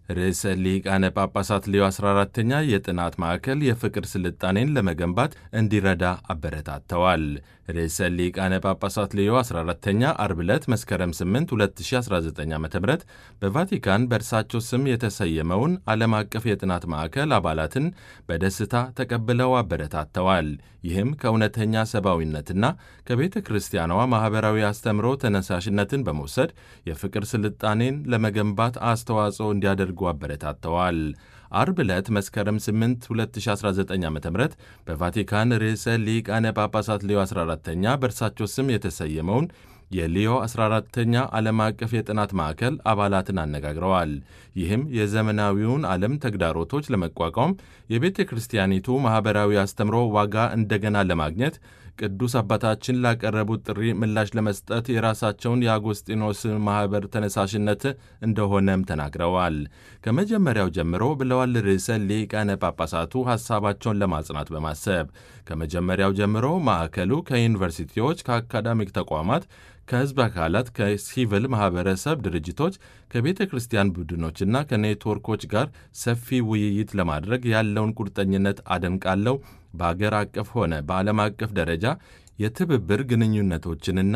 ርዕሰ ሊቃነ ጳጳሳት ሌዮ 14ተኛ የጥናት ማዕከል የፍቅር ስልጣኔን ለመገንባት እንዲረዳ አበረታተዋል። ርዕሰ ሊቃነ ጳጳሳት ሌዮ 14ተኛ አርብ ዕለት መስከረም 8 2019 ዓ ም በቫቲካን በእርሳቸው ስም የተሰየመውን ዓለም አቀፍ የጥናት ማዕከል አባላትን በደስታ ተቀብለው አበረታተዋል። ይህም ከእውነተኛ ሰብአዊነትና ከቤተ ክርስቲያኗ ማኅበራዊ አስተምሮ ተነሳሽነትን በመውሰድ የፍቅር ስልጣኔን ለመገንባት አስተዋጽኦ እንዲያደርጉ አበረታተዋል። አርብ ዕለት መስከረም 8 2019 ዓ ም በቫቲካን ርዕሰ ሊቃነ ጳጳሳት ሌዮ 14ተኛ በእርሳቸው ስም የተሰየመውን የሊዮ 14ተኛ ዓለም አቀፍ የጥናት ማዕከል አባላትን አነጋግረዋል። ይህም የዘመናዊውን ዓለም ተግዳሮቶች ለመቋቋም የቤተ ክርስቲያኒቱ ማኅበራዊ አስተምሮ ዋጋ እንደገና ለማግኘት ቅዱስ አባታችን ላቀረቡት ጥሪ ምላሽ ለመስጠት የራሳቸውን የአጎስጢኖስ ማኅበር ተነሳሽነት እንደሆነም ተናግረዋል። ከመጀመሪያው ጀምሮ ብለዋል ርዕሰ ሊቃነ ጳጳሳቱ ሐሳባቸውን ለማጽናት በማሰብ ከመጀመሪያው ጀምሮ ማዕከሉ ከዩኒቨርሲቲዎች፣ ከአካዳሚክ ተቋማት ከሕዝብ አካላት፣ ከሲቪል ማኅበረሰብ ድርጅቶች፣ ከቤተ ክርስቲያን ቡድኖችና ከኔትወርኮች ጋር ሰፊ ውይይት ለማድረግ ያለውን ቁርጠኝነት አደንቃለሁ። በአገር አቀፍ ሆነ በዓለም አቀፍ ደረጃ የትብብር ግንኙነቶችንና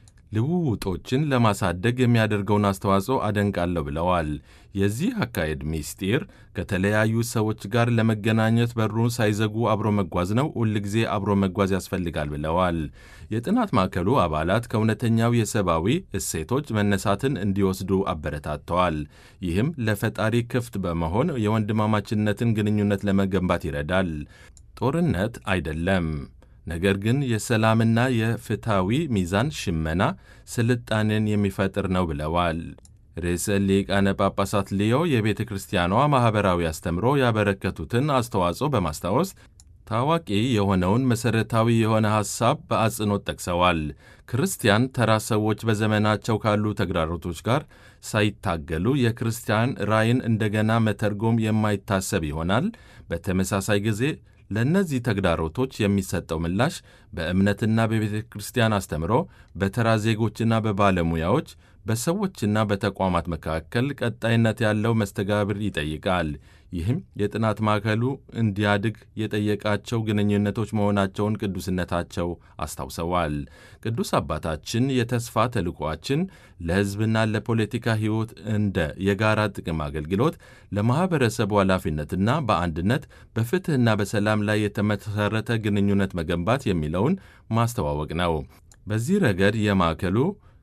ልውውጦችን ለማሳደግ የሚያደርገውን አስተዋጽኦ አደንቃለሁ ብለዋል። የዚህ አካሄድ ሚስጢር ከተለያዩ ሰዎች ጋር ለመገናኘት በሩን ሳይዘጉ አብሮ መጓዝ ነው። ሁልጊዜ አብሮ መጓዝ ያስፈልጋል ብለዋል። የጥናት ማዕከሉ አባላት ከእውነተኛው የሰብአዊ እሴቶች መነሳትን እንዲወስዱ አበረታተዋል። ይህም ለፈጣሪ ክፍት በመሆን የወንድማማችነትን ግንኙነት ለመገንባት ይረዳል። ጦርነት አይደለም ነገር ግን የሰላምና የፍትሐዊ ሚዛን ሽመና ስልጣኔን የሚፈጥር ነው ብለዋል። ርዕሰ ሊቃነ ጳጳሳት ሊዮ የቤተ ክርስቲያኗ ማኅበራዊ አስተምሮ ያበረከቱትን አስተዋጽኦ በማስታወስ ታዋቂ የሆነውን መሠረታዊ የሆነ ሐሳብ በአጽንኦት ጠቅሰዋል። ክርስቲያን ተራ ሰዎች በዘመናቸው ካሉ ተግዳሮቶች ጋር ሳይታገሉ የክርስቲያን ራዕይን እንደገና መተርጎም የማይታሰብ ይሆናል። በተመሳሳይ ጊዜ ለእነዚህ ተግዳሮቶች የሚሰጠው ምላሽ በእምነትና በቤተ ክርስቲያን አስተምሮ፣ በተራ ዜጎችና በባለሙያዎች፣ በሰዎችና በተቋማት መካከል ቀጣይነት ያለው መስተጋብር ይጠይቃል። ይህም የጥናት ማዕከሉ እንዲያድግ የጠየቃቸው ግንኙነቶች መሆናቸውን ቅዱስነታቸው አስታውሰዋል። ቅዱስ አባታችን የተስፋ ተልዕኳችን ለሕዝብና ለፖለቲካ ሕይወት እንደ የጋራ ጥቅም አገልግሎት ለማኅበረሰቡ ኃላፊነትና በአንድነት በፍትሕና በሰላም ላይ የተመሠረተ ግንኙነት መገንባት የሚለውን ማስተዋወቅ ነው። በዚህ ረገድ የማዕከሉ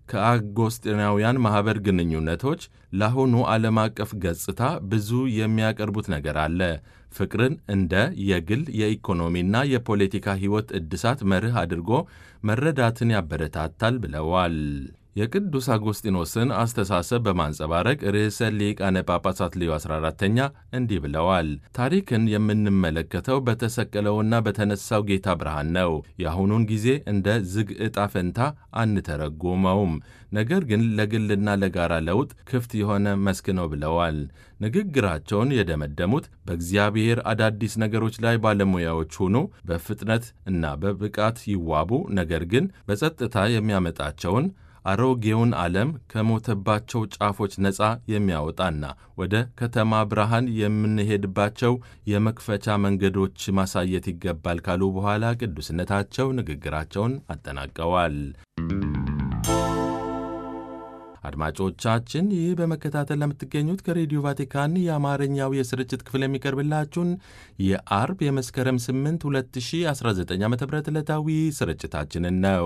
ከአጎስጢናውያን ማኅበር ግንኙነቶች ለአሁኑ ዓለም አቀፍ ገጽታ ብዙ የሚያቀርቡት ነገር አለ። ፍቅርን እንደ የግል የኢኮኖሚና የፖለቲካ ሕይወት እድሳት መርህ አድርጎ መረዳትን ያበረታታል ብለዋል። የቅዱስ አጎስጢኖስን አስተሳሰብ በማንጸባረቅ ርዕሰ ሊቃነ ጳጳሳት ሌዮ 14ተኛ እንዲህ ብለዋል። ታሪክን የምንመለከተው በተሰቀለውና በተነሳው ጌታ ብርሃን ነው። የአሁኑን ጊዜ እንደ ዝግ ዕጣ ፈንታ አንተረጉመውም፣ ነገር ግን ለግልና ለጋራ ለውጥ ክፍት የሆነ መስክ ነው ብለዋል። ንግግራቸውን የደመደሙት በእግዚአብሔር አዳዲስ ነገሮች ላይ ባለሙያዎች ሁኑ፣ በፍጥነት እና በብቃት ይዋቡ፣ ነገር ግን በጸጥታ የሚያመጣቸውን አሮጌውን ዓለም ከሞተባቸው ጫፎች ነፃ የሚያወጣና ወደ ከተማ ብርሃን የምንሄድባቸው የመክፈቻ መንገዶች ማሳየት ይገባል ካሉ በኋላ ቅዱስነታቸው ንግግራቸውን አጠናቀዋል። አድማጮቻችን ይህ በመከታተል ለምትገኙት ከሬዲዮ ቫቲካን የአማርኛው የስርጭት ክፍል የሚቀርብላችሁን የአርብ የመስከረም 8 2019 ዓ ም ዕለታዊ ስርጭታችንን ነው።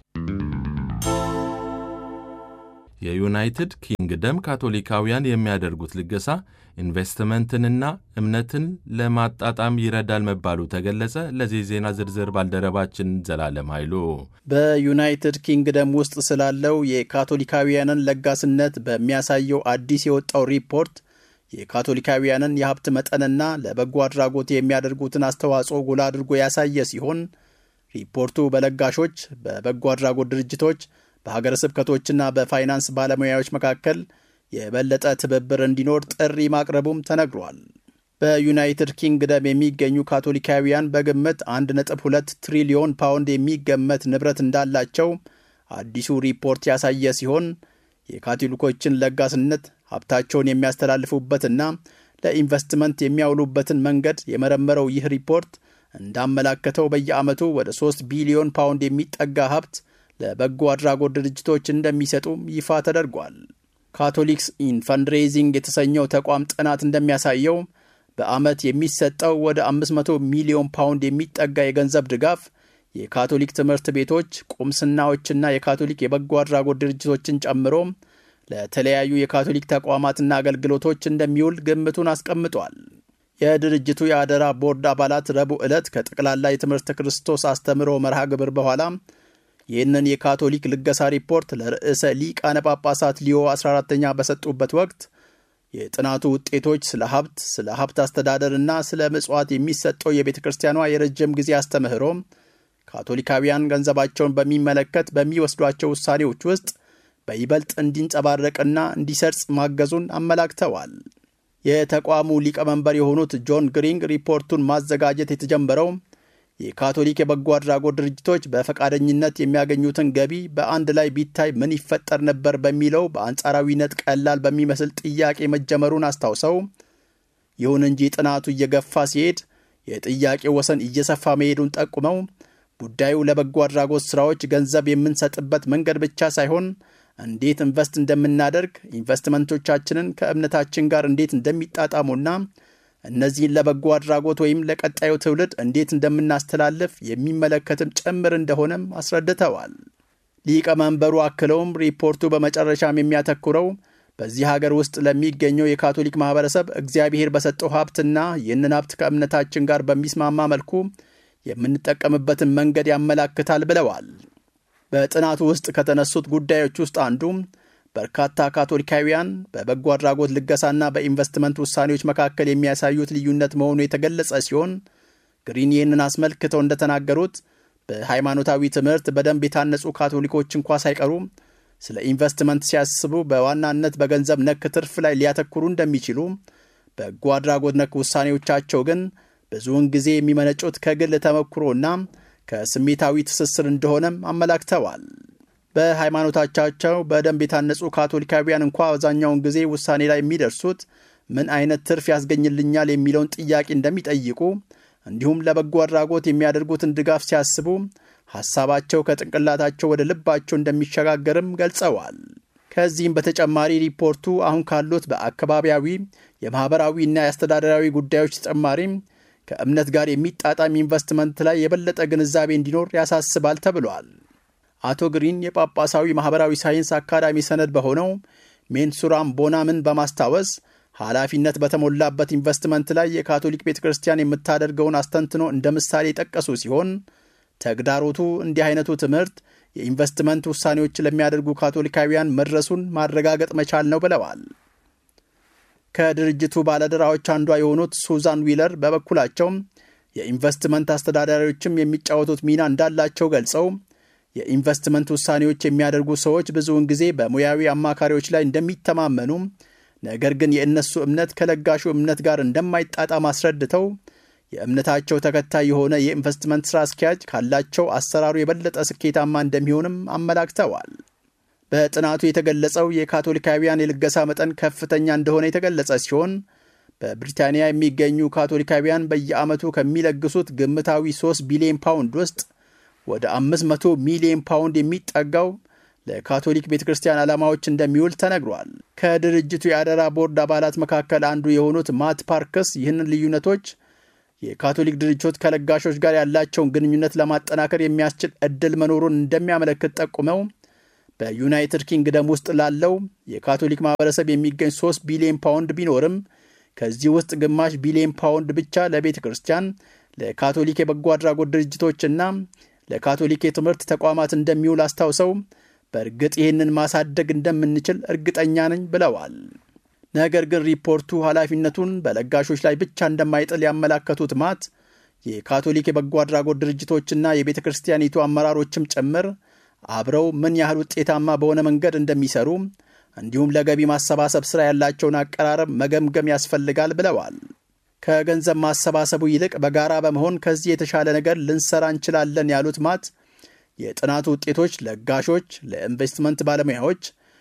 የዩናይትድ ኪንግደም ካቶሊካውያን የሚያደርጉት ልገሳ ኢንቨስትመንትንና እምነትን ለማጣጣም ይረዳል መባሉ ተገለጸ። ለዚህ ዜና ዝርዝር ባልደረባችን ዘላለም ኃይሉ በዩናይትድ ኪንግደም ውስጥ ስላለው የካቶሊካውያንን ለጋስነት በሚያሳየው አዲስ የወጣው ሪፖርት የካቶሊካውያንን የሀብት መጠንና ለበጎ አድራጎት የሚያደርጉትን አስተዋጽኦ ጎላ አድርጎ ያሳየ ሲሆን ሪፖርቱ በለጋሾች፣ በበጎ አድራጎት ድርጅቶች በሀገረ ስብከቶችና በፋይናንስ ባለሙያዎች መካከል የበለጠ ትብብር እንዲኖር ጥሪ ማቅረቡም ተነግሯል። በዩናይትድ ኪንግደም የሚገኙ ካቶሊካውያን በግምት 1.2 ትሪሊዮን ፓውንድ የሚገመት ንብረት እንዳላቸው አዲሱ ሪፖርት ያሳየ ሲሆን የካቶሊኮችን ለጋስነት ሀብታቸውን የሚያስተላልፉበትና ለኢንቨስትመንት የሚያውሉበትን መንገድ የመረመረው ይህ ሪፖርት እንዳመላከተው በየዓመቱ ወደ 3 ቢሊዮን ፓውንድ የሚጠጋ ሀብት ለበጎ አድራጎት ድርጅቶች እንደሚሰጡም ይፋ ተደርጓል። ካቶሊክስ ኢን ፈንድሬዚንግ የተሰኘው ተቋም ጥናት እንደሚያሳየው በዓመት የሚሰጠው ወደ 500 ሚሊዮን ፓውንድ የሚጠጋ የገንዘብ ድጋፍ የካቶሊክ ትምህርት ቤቶች፣ ቁምስናዎችና የካቶሊክ የበጎ አድራጎት ድርጅቶችን ጨምሮ ለተለያዩ የካቶሊክ ተቋማትና አገልግሎቶች እንደሚውል ግምቱን አስቀምጧል። የድርጅቱ የአደራ ቦርድ አባላት ረቡዕ ዕለት ከጠቅላላ የትምህርተ ክርስቶስ አስተምህሮ መርሃ ግብር በኋላ ይህንን የካቶሊክ ልገሳ ሪፖርት ለርዕሰ ሊቃነ ጳጳሳት ሊዮ 14ተኛ በሰጡበት ወቅት የጥናቱ ውጤቶች ስለ ሀብት፣ ስለ ሀብት አስተዳደርና ስለ ምጽዋት የሚሰጠው የቤተ ክርስቲያኗ የረጅም ጊዜ አስተምህሮ ካቶሊካውያን ገንዘባቸውን በሚመለከት በሚወስዷቸው ውሳኔዎች ውስጥ በይበልጥ እንዲንጸባረቅና እንዲሰርጽ ማገዙን አመላክተዋል። የተቋሙ ሊቀመንበር የሆኑት ጆን ግሪንግ ሪፖርቱን ማዘጋጀት የተጀመረው የካቶሊክ የበጎ አድራጎት ድርጅቶች በፈቃደኝነት የሚያገኙትን ገቢ በአንድ ላይ ቢታይ ምን ይፈጠር ነበር በሚለው በአንጻራዊነት ቀላል በሚመስል ጥያቄ መጀመሩን አስታውሰው፣ ይሁን እንጂ ጥናቱ እየገፋ ሲሄድ የጥያቄው ወሰን እየሰፋ መሄዱን ጠቁመው ጉዳዩ ለበጎ አድራጎት ሥራዎች ገንዘብ የምንሰጥበት መንገድ ብቻ ሳይሆን እንዴት ኢንቨስት እንደምናደርግ ኢንቨስትመንቶቻችንን ከእምነታችን ጋር እንዴት እንደሚጣጣሙና እነዚህን ለበጎ አድራጎት ወይም ለቀጣዩ ትውልድ እንዴት እንደምናስተላልፍ የሚመለከትም ጭምር እንደሆነም አስረድተዋል። ሊቀመንበሩ አክለውም ሪፖርቱ በመጨረሻም የሚያተኩረው በዚህ ሀገር ውስጥ ለሚገኘው የካቶሊክ ማህበረሰብ እግዚአብሔር በሰጠው ሀብትና ይህንን ሀብት ከእምነታችን ጋር በሚስማማ መልኩ የምንጠቀምበትን መንገድ ያመላክታል ብለዋል። በጥናቱ ውስጥ ከተነሱት ጉዳዮች ውስጥ አንዱ በርካታ ካቶሊካውያን በበጎ አድራጎት ልገሳና በኢንቨስትመንት ውሳኔዎች መካከል የሚያሳዩት ልዩነት መሆኑ የተገለጸ ሲሆን ግሪን ይህንን አስመልክተው እንደተናገሩት በሃይማኖታዊ ትምህርት በደንብ የታነጹ ካቶሊኮች እንኳ ሳይቀሩ ስለ ኢንቨስትመንት ሲያስቡ በዋናነት በገንዘብ ነክ ትርፍ ላይ ሊያተኩሩ እንደሚችሉ፣ በጎ አድራጎት ነክ ውሳኔዎቻቸው ግን ብዙውን ጊዜ የሚመነጩት ከግል ተመክሮና ከስሜታዊ ትስስር እንደሆነም አመላክተዋል። በሃይማኖታቻቸው በደንብ የታነጹ ካቶሊካውያን እንኳ አብዛኛውን ጊዜ ውሳኔ ላይ የሚደርሱት ምን አይነት ትርፍ ያስገኝልኛል የሚለውን ጥያቄ እንደሚጠይቁ እንዲሁም ለበጎ አድራጎት የሚያደርጉትን ድጋፍ ሲያስቡ ሐሳባቸው ከጭንቅላታቸው ወደ ልባቸው እንደሚሸጋገርም ገልጸዋል። ከዚህም በተጨማሪ ሪፖርቱ አሁን ካሉት በአካባቢያዊ የማኅበራዊና የአስተዳደራዊ ጉዳዮች ተጨማሪም ከእምነት ጋር የሚጣጣም ኢንቨስትመንት ላይ የበለጠ ግንዛቤ እንዲኖር ያሳስባል ተብሏል። አቶ ግሪን የጳጳሳዊ ማኅበራዊ ሳይንስ አካዳሚ ሰነድ በሆነው ሜንሱራም ቦናምን በማስታወስ ኃላፊነት በተሞላበት ኢንቨስትመንት ላይ የካቶሊክ ቤተ ክርስቲያን የምታደርገውን አስተንትኖ እንደ ምሳሌ የጠቀሱ ሲሆን ተግዳሮቱ እንዲህ አይነቱ ትምህርት የኢንቨስትመንት ውሳኔዎች ለሚያደርጉ ካቶሊካውያን መድረሱን ማረጋገጥ መቻል ነው ብለዋል። ከድርጅቱ ባለድራዎች አንዷ የሆኑት ሱዛን ዊለር በበኩላቸው የኢንቨስትመንት አስተዳዳሪዎችም የሚጫወቱት ሚና እንዳላቸው ገልጸው የኢንቨስትመንት ውሳኔዎች የሚያደርጉ ሰዎች ብዙውን ጊዜ በሙያዊ አማካሪዎች ላይ እንደሚተማመኑ፣ ነገር ግን የእነሱ እምነት ከለጋሹ እምነት ጋር እንደማይጣጣም አስረድተው የእምነታቸው ተከታይ የሆነ የኢንቨስትመንት ሥራ አስኪያጅ ካላቸው አሰራሩ የበለጠ ስኬታማ እንደሚሆንም አመላክተዋል። በጥናቱ የተገለጸው የካቶሊካውያን የልገሳ መጠን ከፍተኛ እንደሆነ የተገለጸ ሲሆን በብሪታንያ የሚገኙ ካቶሊካውያን በየዓመቱ ከሚለግሱት ግምታዊ 3 ቢሊዮን ፓውንድ ውስጥ ወደ 500 ሚሊዮን ፓውንድ የሚጠጋው ለካቶሊክ ቤተ ክርስቲያን ዓላማዎች እንደሚውል ተነግሯል። ከድርጅቱ የአደራ ቦርድ አባላት መካከል አንዱ የሆኑት ማት ፓርክስ ይህንን ልዩነቶች የካቶሊክ ድርጅቶች ከለጋሾች ጋር ያላቸውን ግንኙነት ለማጠናከር የሚያስችል ዕድል መኖሩን እንደሚያመለክት ጠቁመው በዩናይትድ ኪንግደም ውስጥ ላለው የካቶሊክ ማህበረሰብ የሚገኝ 3 ቢሊዮን ፓውንድ ቢኖርም ከዚህ ውስጥ ግማሽ ቢሊዮን ፓውንድ ብቻ ለቤተ ክርስቲያን፣ ለካቶሊክ የበጎ አድራጎት ድርጅቶችና ለካቶሊክ የትምህርት ተቋማት እንደሚውል አስታውሰው በእርግጥ ይህንን ማሳደግ እንደምንችል እርግጠኛ ነኝ ብለዋል። ነገር ግን ሪፖርቱ ኃላፊነቱን በለጋሾች ላይ ብቻ እንደማይጥል ያመላከቱት ማት የካቶሊክ የበጎ አድራጎት ድርጅቶችና የቤተ ክርስቲያኒቱ አመራሮችም ጭምር አብረው ምን ያህል ውጤታማ በሆነ መንገድ እንደሚሰሩ እንዲሁም ለገቢ ማሰባሰብ ሥራ ያላቸውን አቀራረብ መገምገም ያስፈልጋል ብለዋል። ከገንዘብ ማሰባሰቡ ይልቅ በጋራ በመሆን ከዚህ የተሻለ ነገር ልንሰራ እንችላለን ያሉት ማት የጥናቱ ውጤቶች ለጋሾች፣ ለኢንቨስትመንት ባለሙያዎች፣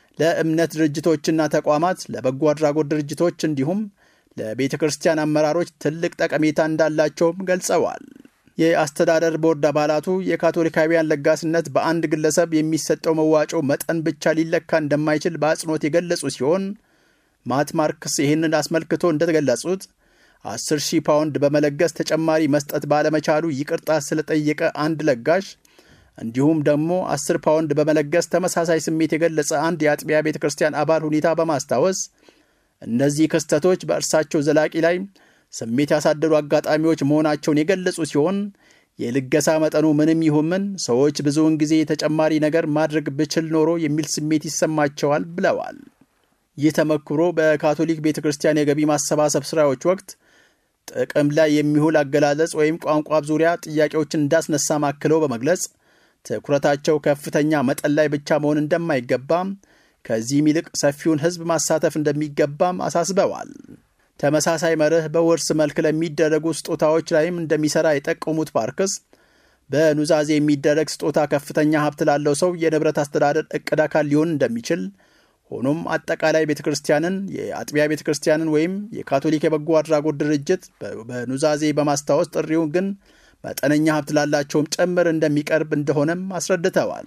ለእምነት ድርጅቶችና ተቋማት፣ ለበጎ አድራጎት ድርጅቶች እንዲሁም ለቤተ ክርስቲያን አመራሮች ትልቅ ጠቀሜታ እንዳላቸውም ገልጸዋል። የአስተዳደር ቦርድ አባላቱ የካቶሊካውያን ለጋስነት በአንድ ግለሰብ የሚሰጠው መዋጮ መጠን ብቻ ሊለካ እንደማይችል በአጽንኦት የገለጹ ሲሆን ማት ማርክስ ይህንን አስመልክቶ እንደገለጹት 10 ሺህ ፓውንድ በመለገስ ተጨማሪ መስጠት ባለመቻሉ ይቅርታ ስለጠየቀ አንድ ለጋሽ እንዲሁም ደግሞ 10 ፓውንድ በመለገስ ተመሳሳይ ስሜት የገለጸ አንድ የአጥቢያ ቤተ ክርስቲያን አባል ሁኔታ በማስታወስ እነዚህ ክስተቶች በእርሳቸው ዘላቂ ላይ ስሜት ያሳደሩ አጋጣሚዎች መሆናቸውን የገለጹ ሲሆን የልገሳ መጠኑ ምንም ይሁን ምን ሰዎች ብዙውን ጊዜ ተጨማሪ ነገር ማድረግ ብችል ኖሮ የሚል ስሜት ይሰማቸዋል ብለዋል። ይህ ተመክሮ በካቶሊክ ቤተ ክርስቲያን የገቢ ማሰባሰብ ስራዎች ወቅት ጥቅም ላይ የሚውል አገላለጽ ወይም ቋንቋ ዙሪያ ጥያቄዎችን እንዳስነሳ ማክለው በመግለጽ ትኩረታቸው ከፍተኛ መጠን ላይ ብቻ መሆን እንደማይገባም ከዚህም ይልቅ ሰፊውን ሕዝብ ማሳተፍ እንደሚገባም አሳስበዋል። ተመሳሳይ መርህ በውርስ መልክ ለሚደረጉ ስጦታዎች ላይም እንደሚሰራ የጠቀሙት ፓርክስ በኑዛዜ የሚደረግ ስጦታ ከፍተኛ ሀብት ላለው ሰው የንብረት አስተዳደር እቅድ አካል ሊሆን እንደሚችል ሆኖም አጠቃላይ ቤተ ክርስቲያንን የአጥቢያ ቤተ ክርስቲያንን ወይም የካቶሊክ የበጎ አድራጎት ድርጅት በኑዛዜ በማስታወስ ጥሪውን ግን መጠነኛ ሀብት ላላቸውም ጭምር እንደሚቀርብ እንደሆነም አስረድተዋል።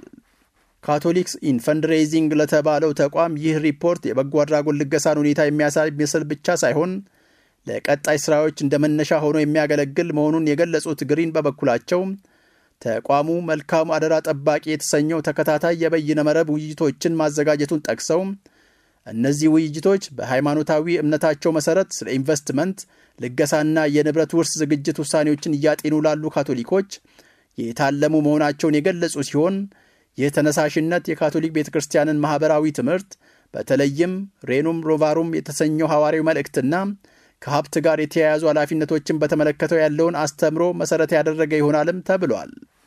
ካቶሊክስ ኢን ፈንድሬይዚንግ ለተባለው ተቋም ይህ ሪፖርት የበጎ አድራጎት ልገሳን ሁኔታ የሚያሳይ ምስል ብቻ ሳይሆን ለቀጣይ ስራዎች እንደ መነሻ ሆኖ የሚያገለግል መሆኑን የገለጹት ግሪን በበኩላቸው ተቋሙ መልካም አደራ ጠባቂ የተሰኘው ተከታታይ የበይነ መረብ ውይይቶችን ማዘጋጀቱን ጠቅሰው እነዚህ ውይይቶች በሃይማኖታዊ እምነታቸው መሰረት ስለ ኢንቨስትመንት፣ ልገሳና የንብረት ውርስ ዝግጅት ውሳኔዎችን እያጤኑ ላሉ ካቶሊኮች የታለሙ መሆናቸውን የገለጹ ሲሆን ይህ ተነሳሽነት የካቶሊክ ቤተ ክርስቲያንን ማኅበራዊ ትምህርት በተለይም ሬኑም ሮቫሩም የተሰኘው ሐዋርያዊ መልእክትና ከሀብት ጋር የተያያዙ ኃላፊነቶችን በተመለከተው ያለውን አስተምሮ መሠረት ያደረገ ይሆናልም ተብሏል።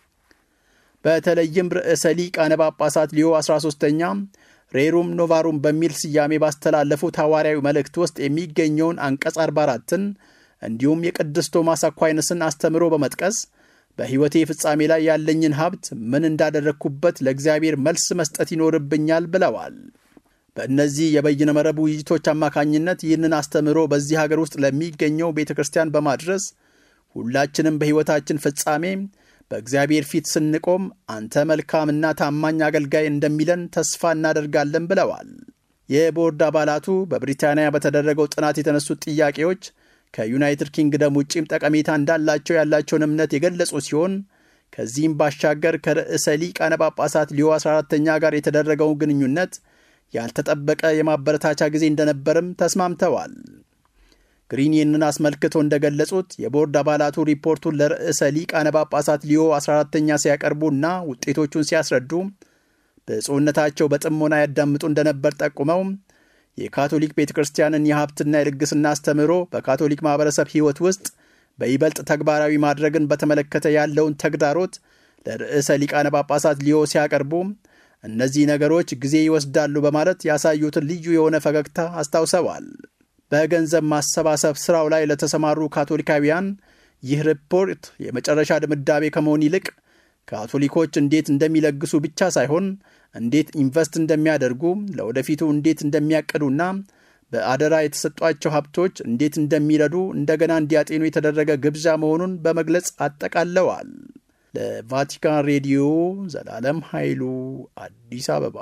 በተለይም ርዕሰ ሊቃነ ጳጳሳት ሊዮ 13ኛ ሬሩም ኖቫሩም በሚል ስያሜ ባስተላለፉት ሐዋርያዊ መልእክት ውስጥ የሚገኘውን አንቀጽ 44ን እንዲሁም የቅዱስ ቶማስ አኳይነስን አስተምሮ በመጥቀስ በሕይወቴ ፍጻሜ ላይ ያለኝን ሀብት ምን እንዳደረግኩበት ለእግዚአብሔር መልስ መስጠት ይኖርብኛል ብለዋል። በእነዚህ የበይነ መረብ ውይይቶች አማካኝነት ይህንን አስተምህሮ በዚህ ሀገር ውስጥ ለሚገኘው ቤተ ክርስቲያን በማድረስ ሁላችንም በሕይወታችን ፍጻሜ በእግዚአብሔር ፊት ስንቆም አንተ መልካምና ታማኝ አገልጋይ እንደሚለን ተስፋ እናደርጋለን ብለዋል። የቦርድ አባላቱ በብሪታንያ በተደረገው ጥናት የተነሱት ጥያቄዎች ከዩናይትድ ኪንግደም ውጪም ጠቀሜታ እንዳላቸው ያላቸውን እምነት የገለጹ ሲሆን ከዚህም ባሻገር ከርዕሰ ሊቃነ ጳጳሳት ሊዮ 14ተኛ ጋር የተደረገውን ግንኙነት ያልተጠበቀ የማበረታቻ ጊዜ እንደነበርም ተስማምተዋል። ግሪን ይህንን አስመልክቶ እንደገለጹት የቦርድ አባላቱ ሪፖርቱን ለርዕሰ ሊቃነ ጳጳሳት ሊዮ 14ተኛ ሲያቀርቡና ውጤቶቹን ሲያስረዱ ብፁዕነታቸው በጥሞና ያዳምጡ እንደነበር ጠቁመው የካቶሊክ ቤተ ክርስቲያንን የሀብትና የልግስና አስተምህሮ በካቶሊክ ማኅበረሰብ ሕይወት ውስጥ በይበልጥ ተግባራዊ ማድረግን በተመለከተ ያለውን ተግዳሮት ለርዕሰ ሊቃነ ጳጳሳት ሊዮ ሲያቀርቡ እነዚህ ነገሮች ጊዜ ይወስዳሉ በማለት ያሳዩትን ልዩ የሆነ ፈገግታ አስታውሰዋል። በገንዘብ ማሰባሰብ ሥራው ላይ ለተሰማሩ ካቶሊካውያን ይህ ሪፖርት የመጨረሻ ድምዳሜ ከመሆን ይልቅ ካቶሊኮች እንዴት እንደሚለግሱ ብቻ ሳይሆን እንዴት ኢንቨስት እንደሚያደርጉ ለወደፊቱ እንዴት እንደሚያቅዱና በአደራ የተሰጧቸው ሀብቶች እንዴት እንደሚረዱ እንደገና እንዲያጤኑ የተደረገ ግብዣ መሆኑን በመግለጽ አጠቃለዋል። ለቫቲካን ሬዲዮ ዘላለም ኃይሉ አዲስ አበባ።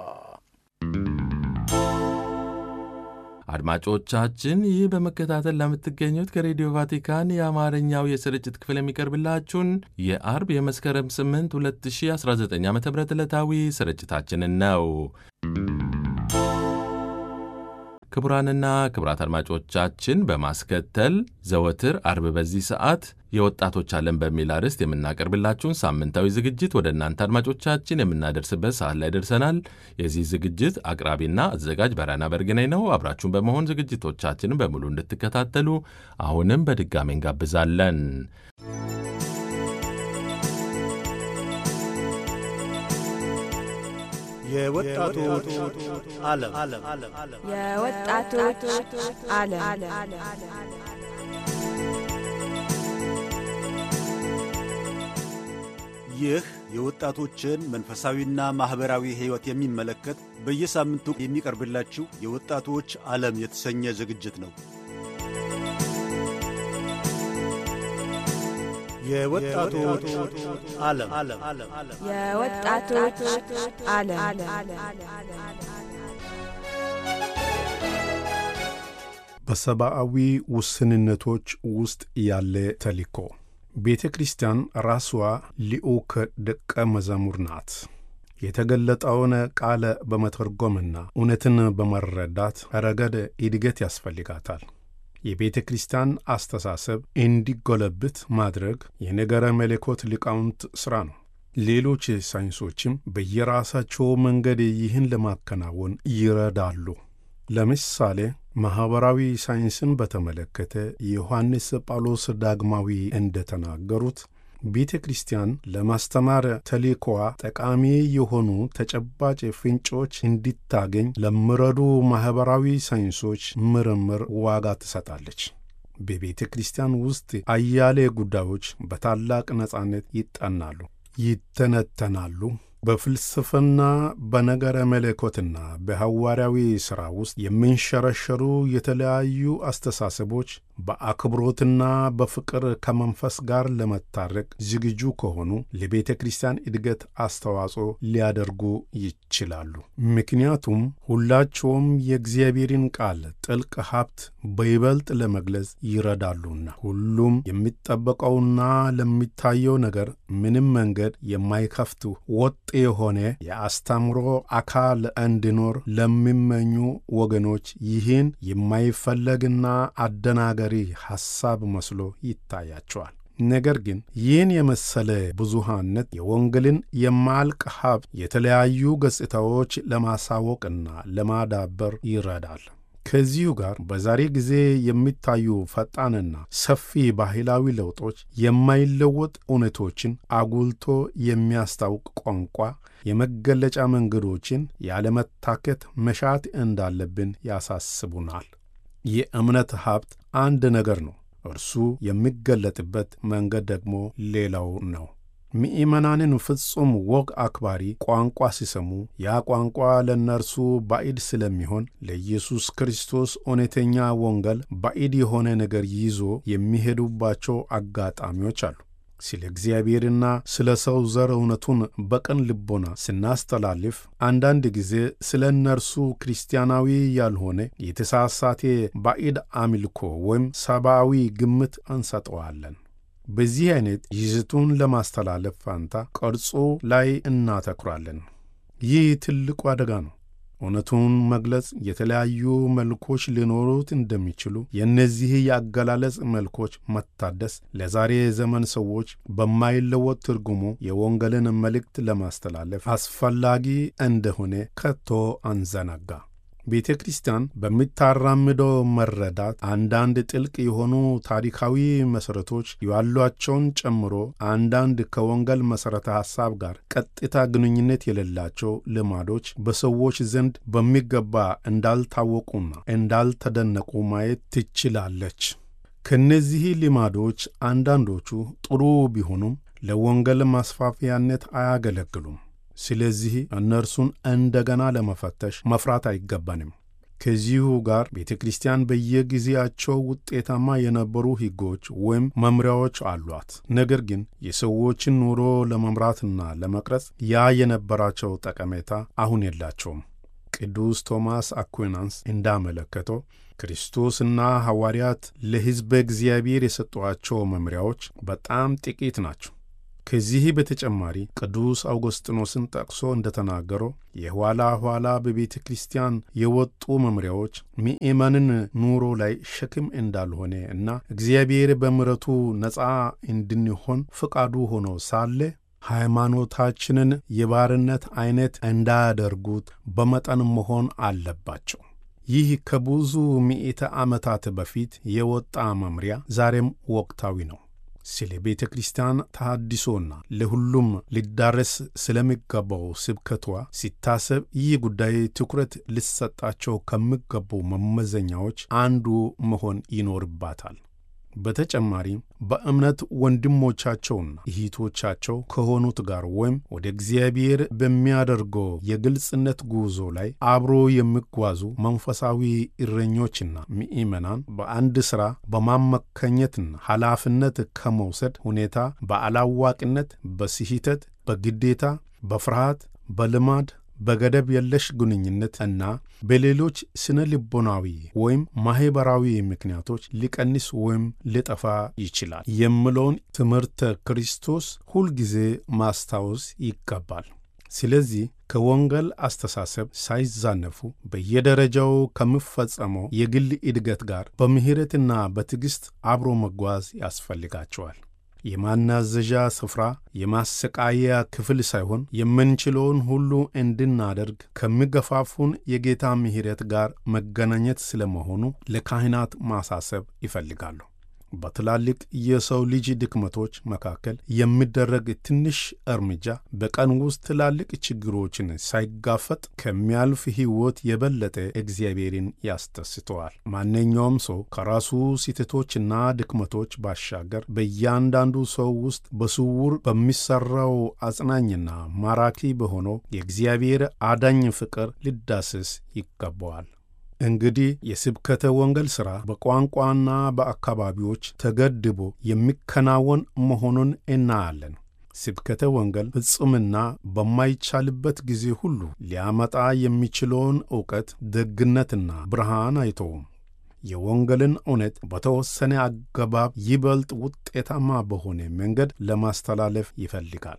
አድማጮቻችን ይህ በመከታተል ለምትገኙት ከሬዲዮ ቫቲካን የአማርኛው የስርጭት ክፍል የሚቀርብላችሁን የአርብ የመስከረም 8 2019 ዓ ም ዕለታዊ ስርጭታችንን ነው። ክቡራንና ክቡራት አድማጮቻችን በማስከተል ዘወትር አርብ በዚህ ሰዓት የወጣቶች ዓለም በሚል አርዕስት የምናቀርብላችሁን ሳምንታዊ ዝግጅት ወደ እናንተ አድማጮቻችን የምናደርስበት ሰዓት ላይ ደርሰናል። የዚህ ዝግጅት አቅራቢና አዘጋጅ በራና በርግናይ ነው። አብራችሁን በመሆን ዝግጅቶቻችንን በሙሉ እንድትከታተሉ አሁንም በድጋሚ እንጋብዛለን። የወጣቶች ዓለም የወጣቶች ዓለም ይህ የወጣቶችን መንፈሳዊና ማኅበራዊ ሕይወት የሚመለከት በየሳምንቱ የሚቀርብላችሁ የወጣቶች ዓለም የተሰኘ ዝግጅት ነው። የወጣቶች ዓለም የወጣቶች ዓለም በሰብአዊ ውስንነቶች ውስጥ ያለ ተልእኮ ቤተ ክርስቲያን ራሷ ልዑክ ደቀ መዝሙር ናት። የተገለጠውን ቃል በመተርጎምና እውነትን በመረዳት ረገድ እድገት ያስፈልጋታል። የቤተ ክርስቲያን አስተሳሰብ እንዲጎለብት ማድረግ የነገረ መለኮት ሊቃውንት ሥራ ነው። ሌሎች ሳይንሶችም በየራሳቸው መንገድ ይህን ለማከናወን ይረዳሉ። ለምሳሌ ማኅበራዊ ሳይንስን በተመለከተ ዮሐንስ ጳውሎስ ዳግማዊ እንደተናገሩት ቤተ ክርስቲያን ለማስተማር ተልእኮዋ ጠቃሚ የሆኑ ተጨባጭ ፍንጮች እንዲታገኝ ለሚረዱ ማኅበራዊ ሳይንሶች ምርምር ዋጋ ትሰጣለች። በቤተ ክርስቲያን ውስጥ አያሌ ጉዳዮች በታላቅ ነጻነት ይጠናሉ፣ ይተነተናሉ። በፍልስፍና በነገረ መለኮትና በሐዋርያዊ ሥራ ውስጥ የሚንሸረሸሩ የተለያዩ አስተሳሰቦች በአክብሮትና በፍቅር ከመንፈስ ጋር ለመታረቅ ዝግጁ ከሆኑ ለቤተ ክርስቲያን እድገት አስተዋጽኦ ሊያደርጉ ይችላሉ። ምክንያቱም ሁላቸውም የእግዚአብሔርን ቃል ጥልቅ ሀብት በይበልጥ ለመግለጽ ይረዳሉና። ሁሉም የሚጠበቀውና ለሚታየው ነገር ምንም መንገድ የማይከፍቱ ወጥ የሆነ የአስተምሮ አካል እንዲኖር ለሚመኙ ወገኖች ይህን የማይፈለግና አደናገሪ ሐሳብ መስሎ ይታያቸዋል። ነገር ግን ይህን የመሰለ ብዙሃነት የወንጌልን የማያልቅ ሀብት የተለያዩ ገጽታዎች ለማሳወቅና ለማዳበር ይረዳል። ከዚሁ ጋር በዛሬ ጊዜ የሚታዩ ፈጣንና ሰፊ ባህላዊ ለውጦች የማይለወጥ እውነቶችን አጉልቶ የሚያስታውቅ ቋንቋ የመገለጫ መንገዶችን ያለመታከት መሻት እንዳለብን ያሳስቡናል። የእምነት ሀብት አንድ ነገር ነው፣ እርሱ የሚገለጥበት መንገድ ደግሞ ሌላው ነው። ምእመናንን ፍጹም ወግ አክባሪ ቋንቋ ሲሰሙ ያ ቋንቋ ለእነርሱ ባዕድ ስለሚሆን ለኢየሱስ ክርስቶስ እውነተኛ ወንጌል ባዕድ የሆነ ነገር ይዞ የሚሄዱባቸው አጋጣሚዎች አሉ። ስለ እግዚአብሔርና ስለ ሰው ዘር እውነቱን በቅን ልቦና ስናስተላልፍ አንዳንድ ጊዜ ስለ እነርሱ ክርስቲያናዊ ያልሆነ የተሳሳተ ባዕድ አምልኮ ወይም ሰብአዊ ግምት እንሰጠዋለን። በዚህ አይነት ይዘቱን ለማስተላለፍ ፋንታ ቅርጹ ላይ እናተኩራለን። ይህ ትልቁ አደጋ ነው። እውነቱን መግለጽ የተለያዩ መልኮች ሊኖሩት እንደሚችሉ የእነዚህ የአገላለጽ መልኮች መታደስ ለዛሬ ዘመን ሰዎች በማይለወጥ ትርጉሙ የወንጌልን መልእክት ለማስተላለፍ አስፈላጊ እንደሆነ ከቶ አንዘነጋ። ቤተ ክርስቲያን በምታራምደው መረዳት አንዳንድ ጥልቅ የሆኑ ታሪካዊ መሠረቶች ያሏቸውን ጨምሮ አንዳንድ ከወንጌል መሠረተ ሐሳብ ጋር ቀጥታ ግንኙነት የሌላቸው ልማዶች በሰዎች ዘንድ በሚገባ እንዳልታወቁና እንዳልተደነቁ ማየት ትችላለች። ከእነዚህ ልማዶች አንዳንዶቹ ጥሩ ቢሆኑም ለወንጌል ማስፋፊያነት አያገለግሉም። ስለዚህ እነርሱን እንደገና ለመፈተሽ መፍራት አይገባንም። ከዚሁ ጋር ቤተ ክርስቲያን በየጊዜያቸው ውጤታማ የነበሩ ሕጎች ወይም መምሪያዎች አሏት። ነገር ግን የሰዎችን ኑሮ ለመምራትና ለመቅረጽ ያ የነበራቸው ጠቀሜታ አሁን የላቸውም። ቅዱስ ቶማስ አኩናንስ እንዳመለከተው ክርስቶስና ሐዋርያት ለሕዝበ እግዚአብሔር የሰጧቸው መምሪያዎች በጣም ጥቂት ናቸው። ከዚህ በተጨማሪ ቅዱስ አውጎስጢኖስን ጠቅሶ እንደተናገረው የኋላ ኋላ በቤተ ክርስቲያን የወጡ መምሪያዎች ምእመንን ኑሮ ላይ ሸክም እንዳልሆነ እና እግዚአብሔር በምሕረቱ ነፃ እንድንሆን ፍቃዱ ሆኖ ሳለ ሃይማኖታችንን የባርነት ዐይነት እንዳያደርጉት በመጠን መሆን አለባቸው። ይህ ከብዙ ምዕተ ዓመታት በፊት የወጣ መምሪያ ዛሬም ወቅታዊ ነው። ስለ ቤተ ክርስቲያን ተሃድሶና ለሁሉም ሊዳረስ ስለሚገባው ስብከቷ ሲታሰብ ይህ ጉዳይ ትኩረት ሊሰጣቸው ከሚገቡ መመዘኛዎች አንዱ መሆን ይኖርባታል። በተጨማሪም በእምነት ወንድሞቻቸውና እህቶቻቸው ከሆኑት ጋር ወይም ወደ እግዚአብሔር በሚያደርገው የግልጽነት ጉዞ ላይ አብሮ የሚጓዙ መንፈሳዊ እረኞችና ምእመናን በአንድ ሥራ በማመከኘትና ኃላፊነት ከመውሰድ ሁኔታ በአላዋቂነት፣ በስህተት፣ በግዴታ፣ በፍርሃት፣ በልማድ በገደብ የለሽ ግንኙነት እና በሌሎች ስነ ልቦናዊ ወይም ማኅበራዊ ምክንያቶች ሊቀንስ ወይም ሊጠፋ ይችላል የሚለውን ትምህርተ ክርስቶስ ሁልጊዜ ማስታወስ ይገባል። ስለዚህ ከወንጌል አስተሳሰብ ሳይዛነፉ በየደረጃው ከሚፈጸመው የግል እድገት ጋር በምሕረትና በትዕግሥት አብሮ መጓዝ ያስፈልጋቸዋል። የማናዘዣ ስፍራ የማሰቃያ ክፍል ሳይሆን የምንችለውን ሁሉ እንድናደርግ ከሚገፋፉን የጌታ ምሕረት ጋር መገናኘት ስለመሆኑ ለካህናት ማሳሰብ ይፈልጋሉ። በትላልቅ የሰው ልጅ ድክመቶች መካከል የሚደረግ ትንሽ እርምጃ በቀን ውስጥ ትላልቅ ችግሮችን ሳይጋፈጥ ከሚያልፍ ሕይወት የበለጠ እግዚአብሔርን ያስደስተዋል። ማንኛውም ሰው ከራሱ ስህተቶችና ድክመቶች ባሻገር በእያንዳንዱ ሰው ውስጥ በስውር በሚሠራው አጽናኝና ማራኪ በሆነው የእግዚአብሔር አዳኝ ፍቅር ሊዳሰስ ይገባዋል። እንግዲህ የስብከተ ወንጌል ሥራ በቋንቋና በአካባቢዎች ተገድቦ የሚከናወን መሆኑን እናያለን። ስብከተ ወንጌል ፍጹምና በማይቻልበት ጊዜ ሁሉ ሊያመጣ የሚችለውን ዕውቀት፣ ደግነትና ብርሃን አይተውም። የወንጌልን እውነት በተወሰነ አገባብ ይበልጥ ውጤታማ በሆነ መንገድ ለማስተላለፍ ይፈልጋል።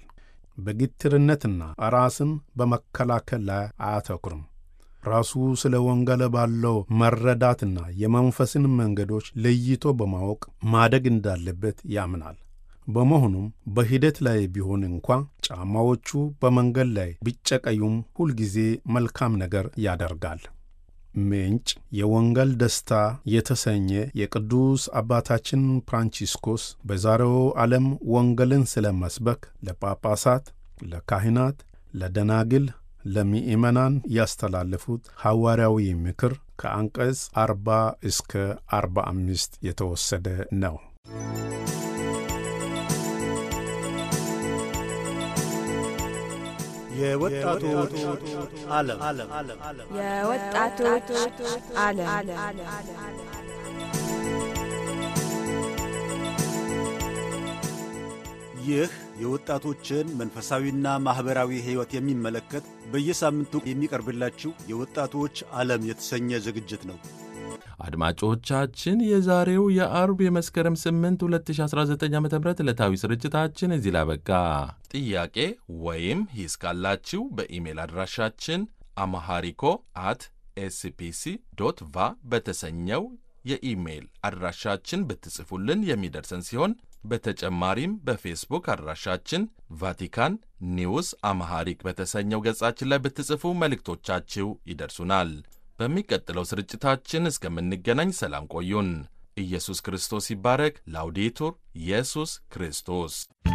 በግትርነትና ራስን በመከላከል ላይ አያተኩርም። ራሱ ስለ ወንጌል ባለው መረዳትና የመንፈስን መንገዶች ለይቶ በማወቅ ማደግ እንዳለበት ያምናል። በመሆኑም በሂደት ላይ ቢሆን እንኳ ጫማዎቹ በመንገድ ላይ ቢጨቀዩም ሁልጊዜ መልካም ነገር ያደርጋል። ምንጭ የወንጌል ደስታ የተሰኘ የቅዱስ አባታችን ፍራንቺስኮስ በዛሬው ዓለም ወንጌልን ስለ መስበክ ለጳጳሳት፣ ለካህናት፣ ለደናግል ለምእመናን ያስተላለፉት ሐዋርያዊ ምክር ከአንቀጽ አርባ እስከ አርባ አምስት የተወሰደ ነው። የወጣቶች ዓለም የወጣቶች ዓለም ይህ የወጣቶችን መንፈሳዊና ማኅበራዊ ሕይወት የሚመለከት በየሳምንቱ የሚቀርብላችሁ የወጣቶች ዓለም የተሰኘ ዝግጅት ነው። አድማጮቻችን የዛሬው የአርብ የመስከረም 8 2019 ዓ ም ዕለታዊ ስርጭታችን እዚህ ላይ አበቃ። ጥያቄ ወይም ሂስ ካላችሁ በኢሜል አድራሻችን አማሃሪኮ አት ኤስፒሲ ዶት ቫ በተሰኘው የኢሜይል አድራሻችን ብትጽፉልን የሚደርሰን ሲሆን በተጨማሪም በፌስቡክ አድራሻችን ቫቲካን ኒውስ አማሃሪክ በተሰኘው ገጻችን ላይ ብትጽፉ መልእክቶቻችሁ ይደርሱናል። በሚቀጥለው ስርጭታችን እስከምንገናኝ ሰላም ቆዩን። ኢየሱስ ክርስቶስ ይባረክ። ላውዴቱር ኢየሱስ ክርስቶስ